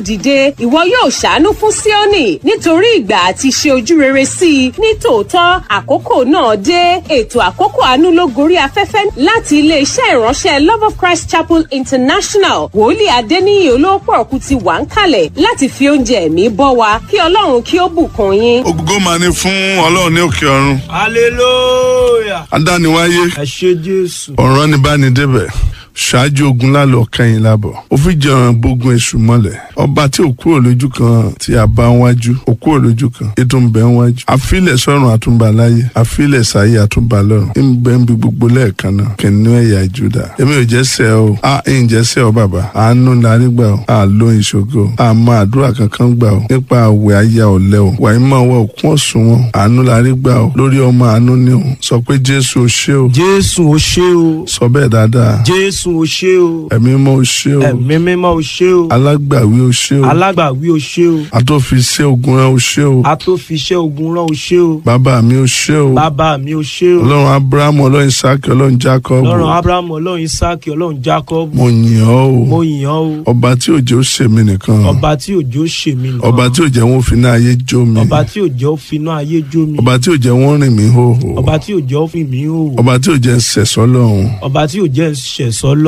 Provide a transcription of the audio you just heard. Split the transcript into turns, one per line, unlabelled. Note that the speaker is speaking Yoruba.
dìde ìwọ yóò ṣàánú fún Síónì nítorí ìgbà àti ṣe ojú rere sí i ní tòótọ́ àkókò náà dé ètò àkókò àánú ló gorí afẹ́fẹ́ láti iléeṣẹ́ ìránṣẹ́ Love of Christ Chapel International wòlíì Adéníyì olóòpọ̀ ọ̀kú ti wà ń kalẹ̀ láti fi oúnjẹ ẹ̀mí bọ́ wa kí Ọlọ́run kí ó bùkún yín.
ògo máa ní fún ọlọ́run ní òkè ọ̀run
hallelujah.
adániwáyé
ẹ ṣé jésù.
ọ̀ràn ni bá ní débẹ̀ ṣáájú ogun lálọ́ kẹ́yìn lábọ̀ ó fi jẹun bógun èṣù mọ́lẹ̀ ọba tí ò kúrò lójú kan tí a bá ń wájú ò kúrò lójú kan ètò ń bẹ ń wájú àfilẹ̀ sọ́run àtúnbà láyé àfilẹ̀ sáyé àtúnbà lọ́run ń bẹ ń bi gbogbo lẹ́ẹ̀kan náà kìnìún ẹ̀yà Júdà èmi ò jẹ́ sẹ́ o a ń jẹ́ sẹ́ o bàbá àánú larí gbà o a ló ìṣògo a mọ àdúrà kankan gbà o nípa àwẹ̀ ayé ọ̀lẹ́ o wàá mọ̀ wọ òkun ọ̀sùn wọn àánú larí gbà o lórí ọmọ àánú ni o sọ pé Jésù o ṣé o
jésù o ṣé o.
sọ bẹ́ẹ̀ dáadáa
jésù o ṣé o.
ẹ̀mí mọ́ o ṣé o
ẹ̀mí mímọ́ o ṣé o.
alágbàwí o ṣé o
alágbàwí o ṣé o.
atófiṣẹ́ ogun rán o ṣé o
atófiṣẹ́ ogun rán o ṣé o.
bàbá mi o ṣé o
bàbá mi o ṣé o.
ọlọ́run abrahamu ọlọ́run isaki ọlọ́run jacob
ọlọ́run abrahamu ọlọ́run isaki ọlọ́run jacob.
mo yìn ọ́
mo
o
yìn ọ́ o.
ọba tí òjò ṣe mí nìkan
ọba tí òjò ṣe mí nìkan.
ọba tí òjò wọn fi náà ayé jó mi
ọba tí òjò finá ayé jó mi.
ọba tí òjò wọn rìn mí hóhó
ọba tí òjò fi mí hò.
ọba tí òjò ń sẹ̀sọ́ lọ́hùn
ọba tí òjò ṣẹ̀sọ́